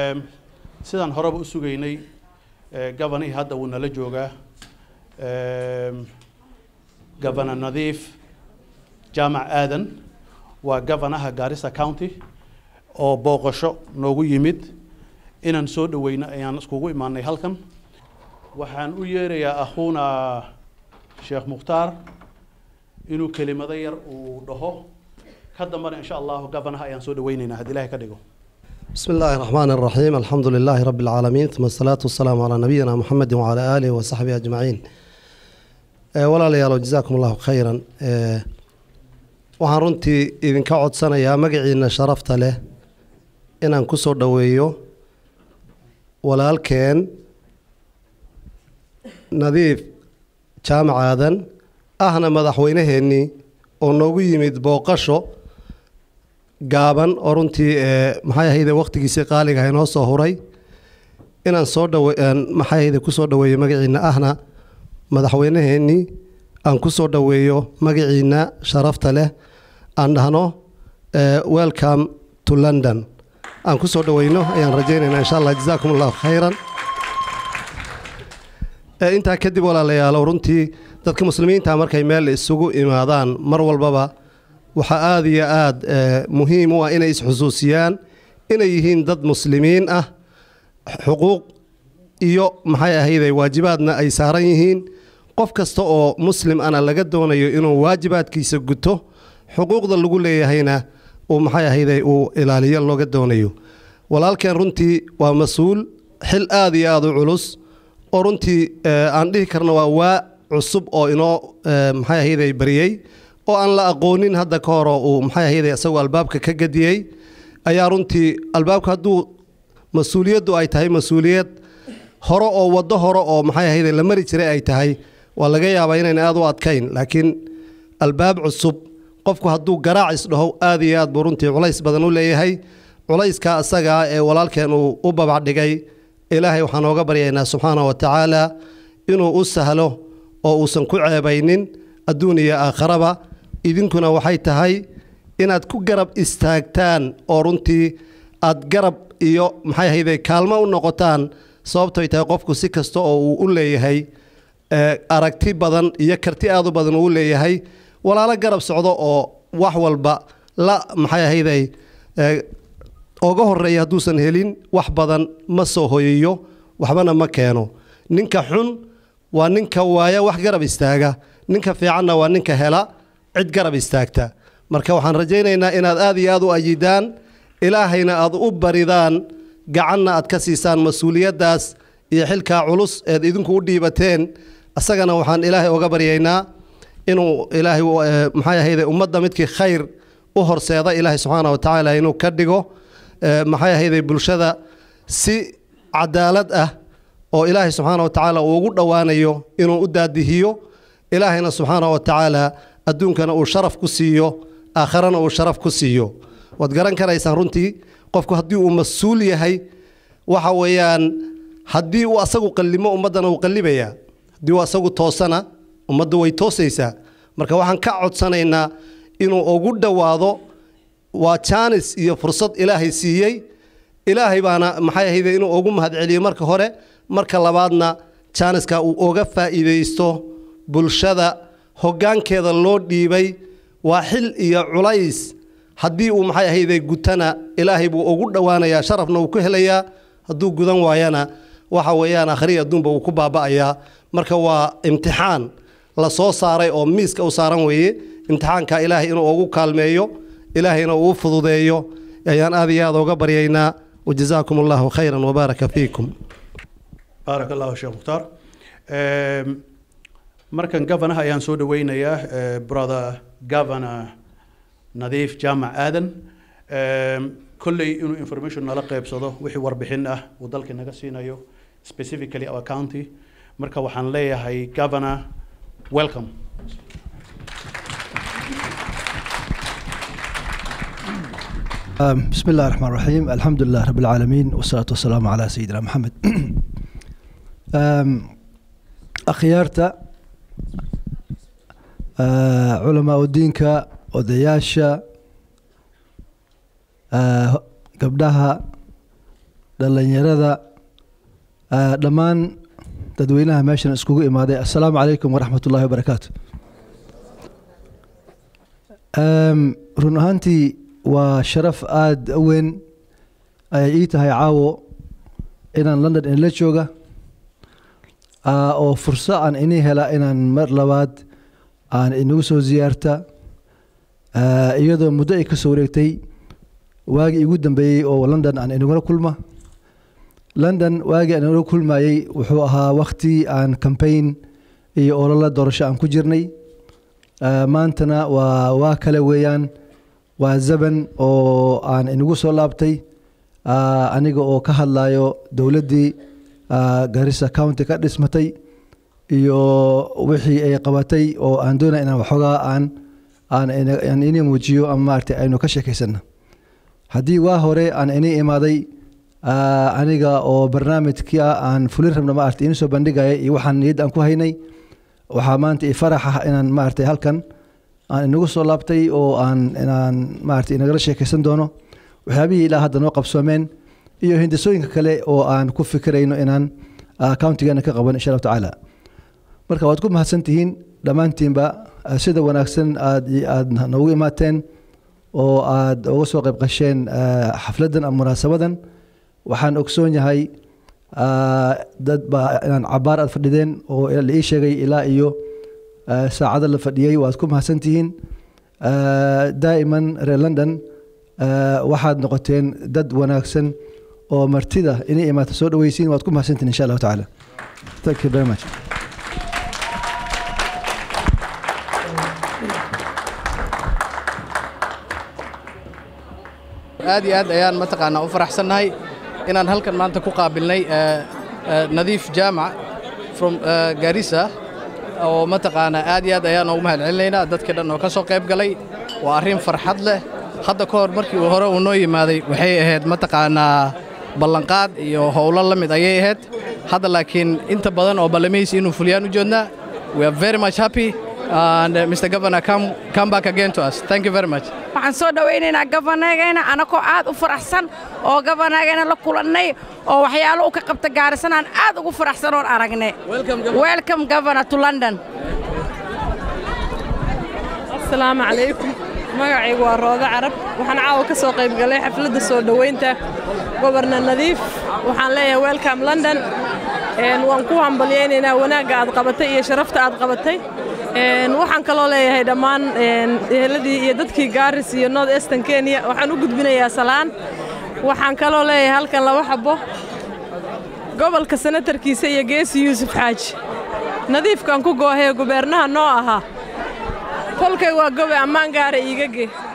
Ehm, sidaan horeba u sugaynay eh, gabanihii hadda wuu nala joogaa Ehm, gabana nadiif jaamac aadan waa gabanaha gaarisa county oo booqasho noogu yimid inaan soo dhaweyno ayaan iskugu imaanay halkan waxaan u yeerayaa akhuuna sheekh mukhtaar inuu kelimado yar uu dhaho ka dambana insha allahu gabanaha ayaan soo dhaweynaynaa haddii ilaahay ka dhigo بسم الله الرحمن الرحيم الحمد لله رب العالمين ثم الصلاة والسلام على نبينا محمد وعلى آله وصحبه أجمعين آه، ولا ليالو جزاكم الله خيرا آه، waxaan runtii idinka codsanayaa magaciina sharafta leh inaan ku soo dhoweeyo walaalkeen nadiif jaamac aadan ahna madaxweynaheennii oo noogu yimid booqasho gaaban oo runtii ee maxay ahayde waqtigiisii qaaliga ah inoo soo huray inaan soo dhawe aan maxay ahayde ku soo dhaweeyo magaciina ahna madaxweynaheennii aan ku soo dhaweeyo magaciina sharafta leh aan dhahno eh, welcome to london aan ku soo dhaweyno ayaan rajaynaynaa insha allah jazaakum allahu khayran Eh, intaa kadib walaalayaalow runtii dadka muslimiinta markay meel isugu imaadaan mar walbaba waxaa aada iyo aada eh, muhiim u ah inay isxusuusiyaan inay yihiin dad muslimiin ah xuquuq iyo maxay ahayday waajibaadna ay saaran yihiin qof kasta oo muslim ana laga doonayo inuu waajibaadkiisa guto xuquuqda lagu leeyahayna uu maxay ahayday uu ilaaliyo looga doonayo walaalkeen runtii waa mas-uul xil aada iyo aada u culus oo runtii eh, aan dhihi karno waa waa cusub oo inoo eh, maxay ahayday bariyey oo aan la aqoonin hadda ka hor oo uu maxay ahayday isagoo albaabka ka gadiyey ayaa runtii albaabka hadduu mas-uuliyaddu ay tahay mas-uuliyad hore oo waddo hore oo maxay ahayday la mari jiray ay tahay waa laga yaabaa inayn aada u adkayn laakiin albaab cusub qofku hadduu garaac isdhaho aada iyo aad buu runtii culays badan u leeyahay culayska asagaa ee walaalkeen uu u babacdhigay ilaahay waxaan ooga baryaynaa subxaana wa tacaala inuu u sahlo oo uusan ku ceebaynin adduun iyo aakharaba idinkuna waxay tahay inaad ku garab istaagtaan oo runtii aad garab iyo maxay ahayde kaalmo u noqotaan sababtoy tahay qofku si kasta oo uu u leeyahay eh, aragti badan iyo karti aad u badan uu u leeyahay walaalo garab socdo oo wax walba la maxay ahayday eh, oga horeeya hadduusan helin wax badan ma soo hoyayo waxbana ma keeno ninka xun waa ninka waaya wax garab istaaga ninka fiicanna waa ninka hela cid garab istaagta marka waxaan rajaynaynaa inaad aad iyo aad u ayidaan ilaahayna aad u baridaan gacanna aad ka siisaan mas-uuliyaddaas iyo xilkaa culus eed idinku u dhiibateen asagana waxaan ilaahay oga baryaynaa inuu ilaahay eh, maxay ahayde ummadda midkii khayr u horseeda ilaahay subxaana wa tacaala inuu ka dhigo eh, maxay ahayde bulshada si cadaalad ah oo ilaahay subxaana wa tacaala uu ugu dhowaanayo inuu u daadihiyo ilaahayna subxaana wa tacaala adduunkana uu sharaf ku siiyo aakharana uu sharaf ku siiyo waad garan karaysaan runtii qofku haddii uu mas-uul yahay waxa weeyaan haddii uu asagu qallimo ummaddana uu qallibayaa haddii uu asagu toosana ummadda way toosaysaa marka waxaan ka codsanaynaa inuu ugu dhowaado waa jaanis iyo fursad ilaahay siiyey ilaahay baana maxay ahayde inuu ugu mahadceliyo marka hore marka labaadna jaaniska uu oga faa'iidaysto bulshada hoggaankeeda loo dhiibay waa xil iyo culays haddii uu maxay ahayde gutana ilaahay buu ugu dhowaanayaa sharafna uu ku helayaa hadduu gudan waayana waxa weeyaan akhriya adduunba uu ku baaba'ayaa marka waa imtixaan la soo saaray oo miiska u saaran weeye imtixaanka ilaahay inuu ugu kaalmeeyo ilaahayna uu u fududeeyo ayaan aad iyo aad uga baryaynaa wajazaakum allahu khayran wabaaraka fiikum baarak allahu sheekh mukhtaar Ehm, markan gavanaha ayaan soo dhaweynayaa eh, brother governor nadiif jaamac aadan Ehm, kolley inuu information nala qeybsado wixii warbixin ah uu dalka naga siinayo specifically our county marka waxaan leeyahay governor welcome آم، بسم الله الرحمن الرحيم الحمد لله رب العالمين والصلاة والسلام على سيدنا محمد آم، أخيارتا آه، علماء الدينك odayaasha آه، gabdhaha dhallinyarada dhammaan dadweynaha meeshan iskugu imaaday assalaamu calaykum waraxmat ullahi wabarakaatu run ahaantii waa sharaf aada u weyn ayay ii tahay caawo inaan london inla jooga oo furso aan inii hela inaan mar labaad aan inagu soo ziyaarta iyadoo muddo ay ka soo wareegtay waagii igu dambeeyey oo london aan inagula kulma london waagii aan inagula kulmayey wuxuu ahaa wakhti aan cambaign iyo ololo doorasho aan ku jirnay maantana waa waa kale weeyaan waa zaban oo aan inagu soo laabtay aniga oo ka hadlayo dowladdii garissa county ka dhismatay iyo wixii ay qabatay oo aan doonaya inaan waxoogaa aan aan inii muujiyo ama maaragtay aynu ka sheekaysana haddii waa hore aan inii imaaday aniga oo barnaamijka aan fulin rabna maaragtay inii soo bandhigaya iyo waxaan niyad aan ku haynay waxaa maanta i farax ah inaan maaragtay halkan aan inagu soo laabtay oo aan inaan maaragtay inagala sheekaysan doono waxyaabihii ilaa hadda noo qabsoomeen iyo hindisooyinka kale oo aan ku fikirayno inaan countigeena ka qaban insha allahu tacaala marka waad ku mahadsan tihiin dhammaantiinba sida wanaagsan aad aad noogu imaateen oo aad uga soo qayb qasheen xafladdan ama munaasabadan waxaan ogsoon yahay dad baa inaan cabaar aad fadhideen oo la ii sheegay ilaa iyo saacado la fadhiyey waad ku mahadsan tihiin daa'iman reer london waxaad noqoteen dad wanaagsan oo martida inay imaata soo dhaweysiin waad ku mahadsantihin insha allahu tacaala thank you very much aad iyo aad ayaan mataqaanaa u faraxsannahay inaan halkan maanta ku qaabilnay nadiif jaamac from garissa oo mataqaanaa aad iyo aad ayaan ugu mahad celinaynaa dadka dhan oo ka soo qayb galay waa arrin farxad leh hadda ka hor markii uu hore uu noo yimaaday waxay ahayd mataqaanaa ballanqaad iyo howlo la mid ayay ahayd hadda laakiin inta badan oo ballamihiisa inuu fuliyaan u joodnaa we are very much happy and uh, Mr. Governor come, come back again to us. Thank you very much. waxaan soo dhowaynaynaa gabanagayna anakoo aad u faraxsan oo gabanagayna la kulannay oo waxyaalo u ka qabta gaarisan aan aad ugu faraxsan oon aragnay welcome governor to london asalaamu calaykum magacaygu waa roodo carab waxaan caawa ka soo qayb galay xafladda soo dhowaynta gobornar nadiif waxaan leeyahay welcome london waan ku hambalyaynaynaa wanaagga aad qabatay iyo sharafta aad qabatay waxaan kaloo leeyahay dhammaan eheladii iyo dadkii gaaris iyo north eastern kenya waxaan u gudbinayaa salaan waxaan kaloo leeyahay halkan laba xabo gobolka senatarkiisa iyo geesi yuusuf xaaji nadiifkan ku goohee gubeernaha noo ahaa kolkay waa gobe ammaan gaara iiga ge